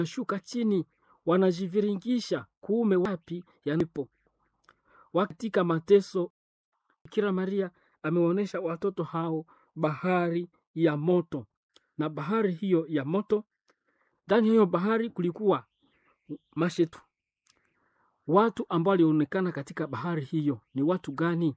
wanashuka chini, wanajiviringisha kuume wapi yanipo. Katika mateso, Bikira Maria ameonyesha watoto hao bahari ya moto, na bahari hiyo ya moto, ndani ya hiyo bahari kulikuwa mashetu. Watu ambao walionekana katika bahari hiyo ni watu gani?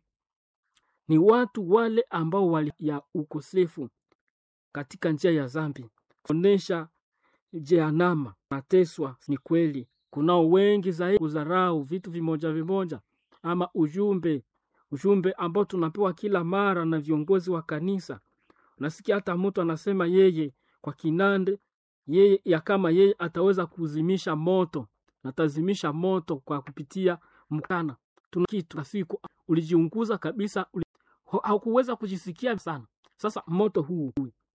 Ni watu wale ambao wali ya ukosefu katika njia ya zambi, kuonesha jeanama, nateswa. Ni kweli kunao wengi zaidi kudharau vitu vimoja vimoja, ama ujumbe ujumbe ambao tunapewa kila mara na viongozi wa kanisa. Unasikia hata mtu anasema yeye kwa kinande yeye ya kama yeye ataweza kuzimisha moto, natazimisha moto kwa kupitia mkana. Tuna kitu na siku ulijiunguza kabisa, uli, haukuweza kujisikia sana. Sasa moto huu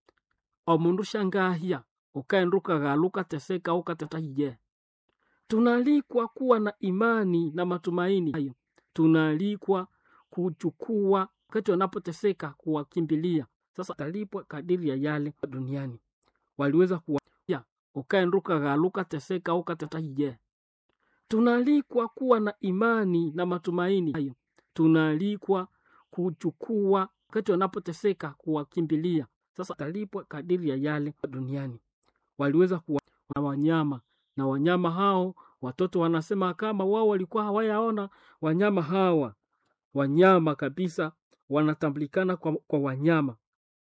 omundu shangahia ukaenduka galuka teseka ukatatahiye. Tunaalikwa kuwa na imani na matumaini hayo, tunaalikwa kuchukua wakati wanapoteseka kuwakimbilia. Sasa talipwa kadiri ya yale duniani waliweza kuwa ukaenduka galuka teseka ukatatahiye. Tunaalikwa kuwa na imani na matumaini hayo, tunaalikwa kuchukua wakati wanapoteseka kuwakimbilia. Sasa talipwa kadiri ya yale duniani waliweza kuwa na wanyama na wanyama hao, watoto wanasema kama wao walikuwa hawayaona wanyama hawa. Wanyama kabisa wanatambulikana kwa, kwa wanyama.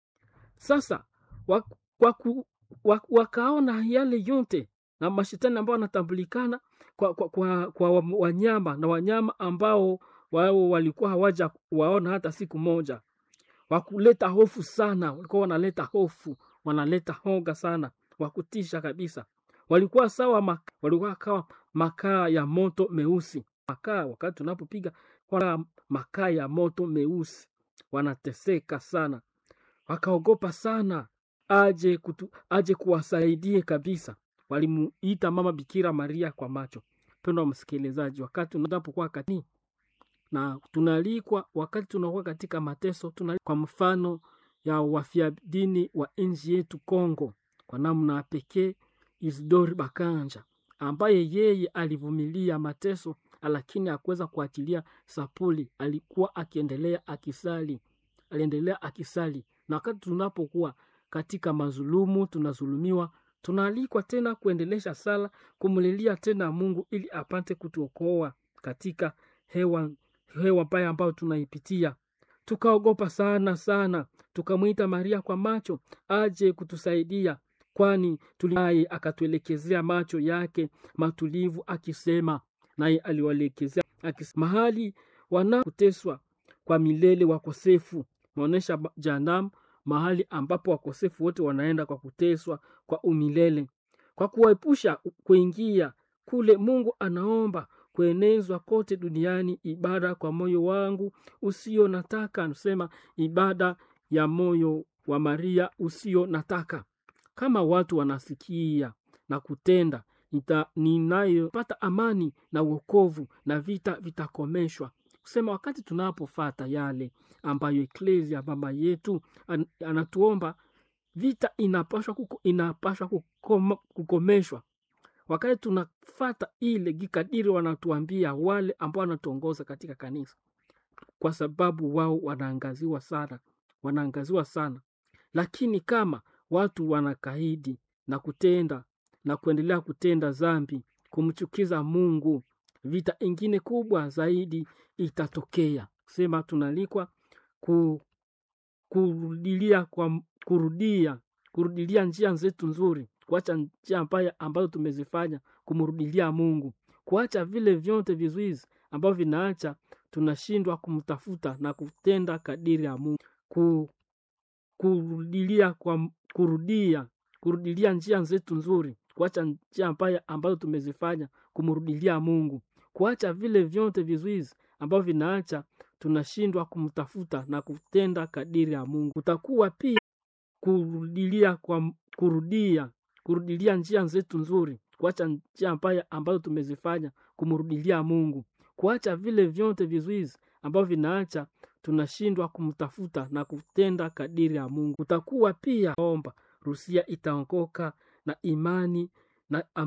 Sasa wak, waku, wak, wakaona yale yote na mashetani ambao wanatambulikana kwa, kwa, kwa, kwa wanyama na wanyama ambao wao walikuwa hawaja waona hata siku moja, wakuleta hofu sana. Walikuwa wanaleta hofu, wanaleta hoga sana, wakutisha kabisa. Walikuwa sawa maka, walikuwa kawa makaa ya moto meusi. Makaa wakati tunapopiga kwa makaa ya moto meusi, wanateseka sana, wakaogopa sana aje kutu, aje kuwasaidie kabisa. Walimuita mama Bikira Maria kwa macho. Mpendwa msikilizaji, wakati unapokuwa katini na tunaalikwa wakati tunakuwa katika mateso tuna, kwa mfano ya wafia dini wa nchi yetu Kongo, kwa namna pekee Isidori Bakanja ambaye yeye alivumilia mateso lakini hakuweza kuachilia sapuli. Alikuwa akiendelea akisali, aliendelea akisali. Na wakati tunapokuwa katika mazulumu, tunazulumiwa, tunaalikwa tena kuendelesha sala, kumlilia tena Mungu ili apate kutuokoa katika hewa hewa mbaya ambayo tunaipitia. Tukaogopa sana sana, tukamwita Maria kwa macho aje kutusaidia, kwani tuliye akatuelekezea macho yake matulivu, akisema naye aliwaelekezea akisema, mahali wanakuteswa kwa milele wakosefu, naonyesha janamu, mahali ambapo wakosefu wote wanaenda kwa kuteswa kwa umilele, kwa kuwaepusha kuingia kule. Mungu anaomba kuenezwa kote duniani ibada kwa moyo wangu usio nataka, anasema ibada ya moyo wa Maria usio nataka. Kama watu wanasikia na kutenda, ninayopata amani na wokovu na vita vitakomeshwa. Kusema wakati tunapofata yale ambayo eklesia mama yetu an, anatuomba, vita inapashwa kuko, inapashwa kukoma, kukomeshwa wakati tunafata ile gikadiri wanatuambia wale ambao wanatuongoza katika kanisa, kwa sababu wao wanaangaziwa sana, wanaangaziwa sana. Lakini kama watu wanakaidi na kutenda na kuendelea kutenda zambi, kumchukiza Mungu, vita ingine kubwa zaidi itatokea. Sema tunalikwa ku, kurudilia kwa kurudia kurudilia njia zetu nzuri kuacha njia mbaya ambazo tumezifanya, kumrudilia Mungu, kuacha vile vyote vizuizi ambavyo vinaacha tunashindwa kumtafuta na kutenda kadiri ya Mungu, ku, kurudilia kwa kurudia kurudilia njia zetu nzuri, kuacha njia mbaya ambazo tumezifanya, kumrudilia Mungu, kuacha vile vyote vizuizi ambavyo vinaacha tunashindwa kumtafuta na kutenda kadiri ya Mungu. Utakuwa pia kurudilia kwa kurudia kurudilia njia zetu nzuri, kuacha njia mbaya ambazo tumezifanya, kumrudilia Mungu, kuacha vile vyote vizuizi ambavyo vinaacha tunashindwa kumtafuta na kutenda kadiri ya Mungu. Utakuwa pia omba Rusia itaongoka na imani na